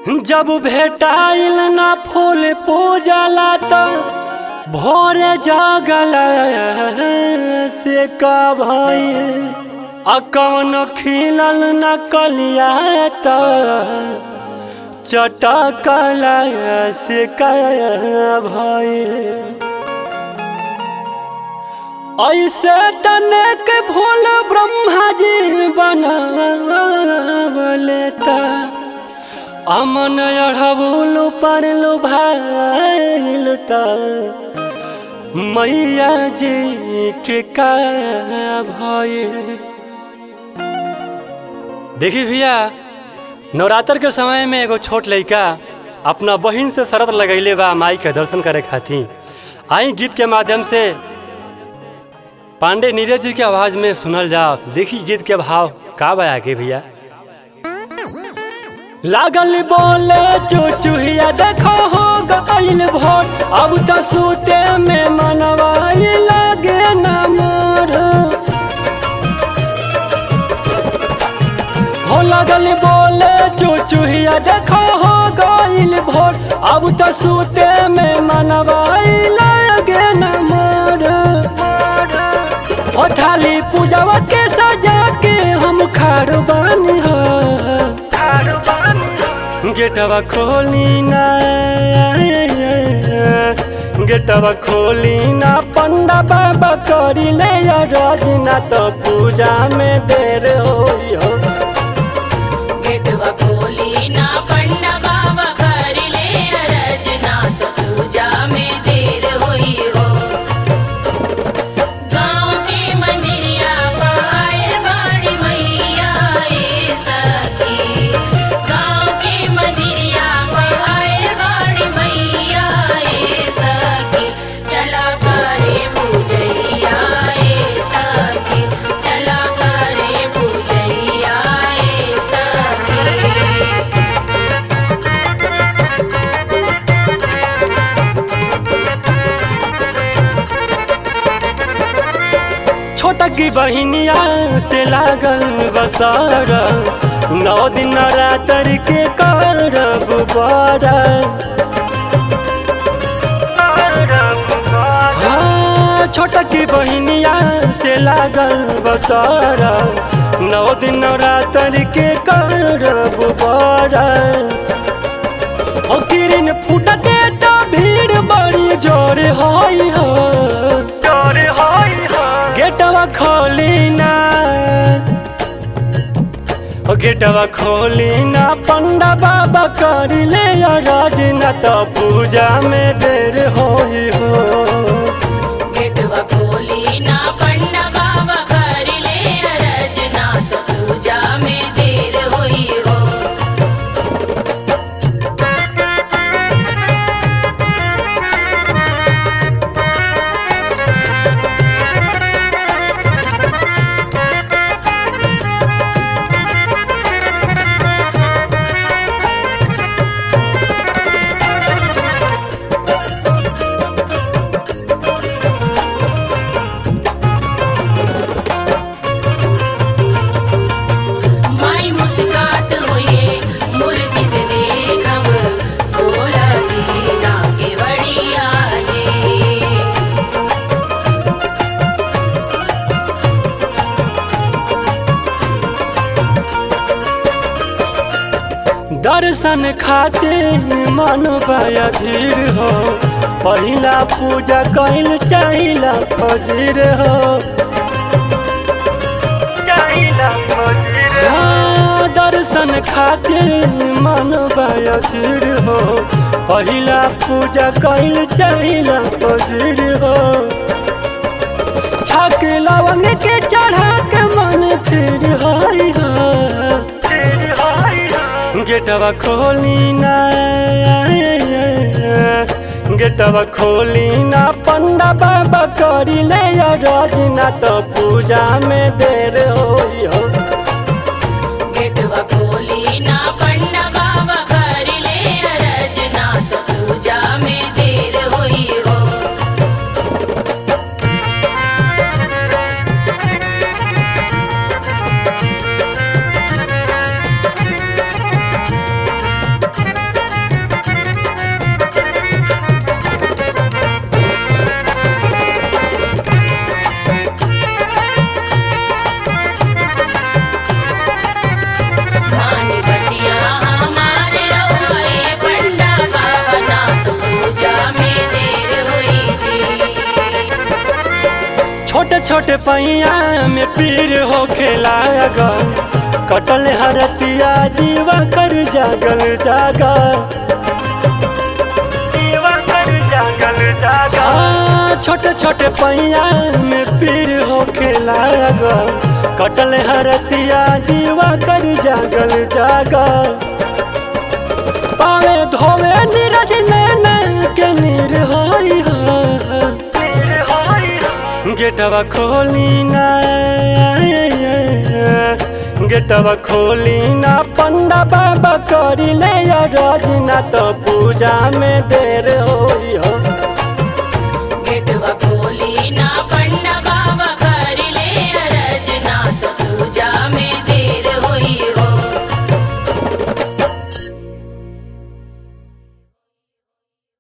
जब भेटाइल ना फूल पूजला त भोरे जागल से का भइल आ कौन खिलल न कलिया त चटकल से का भइल ऐसे तने के भोल ब्रह्मा जी बनावले त अमन अढ़बुल पर भाईल त मैया जी के का भइल देखी भैया नवरात्र के समय में एगो छोट लड़का अपना बहिन से शरत लगैले बा माई के दर्शन करे खातिर आई गीत के माध्यम से पांडे नीरज जी के आवाज में सुनल जाओ देखी गीत के भाव का बा आगे भैया लागल बोले चुचुहिया देखो हो गइल भोर अब त सूते में मनवाई लागे न मोर हो लागल बोले चुचुहिया देखो हो गइल भोर अब त सूते में मनवाई लागे न मोर हो थाली पूजावा के सजा के हम खाड़ बानी हो गेटवा खोली ना गेटवा खोली ना पंडा बाबा करी ले या रजना तो पूजा में देर होई हो गेटवा खोली ना पंडा बाबा कर ले अरजना तो पूजा में देर हुई हो गाँव के मंदिरिया पायल बाड़ी मैया ए सखी गाँव के मंदिरिया पायल बाड़ी मैया ए सखी चला करे पूजैया ए सखी चला करे पूजैया ए सखी छोटा की बहिनिया से लागल बसार नौ दिन रातर के करब बारा हाँ, छोटा की बहिनिया से लागल बसार नौ दिन रातर के करब बारा हो किरण फूटते तो भीड़ बड़ी जोर होई हो जोर होई हो गेटवा खोली ना ओ गेटवा खोली ना पंडा बाबा कर ले या राजना तो पूजा में देर होई हो गेटवा खोली ना पंडा बाबा कर ले अरजना तो पूजा में देर हुई हो माई मुस्कात हुए मूर्ति से देखब भोला जी ना के बड़िया जी दर्शन खातिर मन बया धीर हो पहिला पूजा कैल चाहिला फजीर हो हाँ, दर्शन खातिर मन बया धीर हो पहिला पूजा कैल चाहिला फजीर हो छक लवंग के चढ़ा के मन फिर हाई हो गेटवा खोली ना गेटवा खोली ना पंडा बाबा करी ले या रजना तो पूजा में देर होई हो गेटवा खोली ना पंडा बाबा कर ले अरजना तो पूजा में देर हुई हो हाँ छोटे पैया में पीर हो खेला कटल हरतिया दीवा कर जागल जागल आ, छोटे छोटे पैया में पीर हो खेला कटल हरतिया दीवा कर जागल जागल पावे धोवे नीरज नैन के नीर होई हो गेटवा खोली ना गेटवा खोली ना पंडा बाबा करी ले रजना तो पूजा में देर होई हो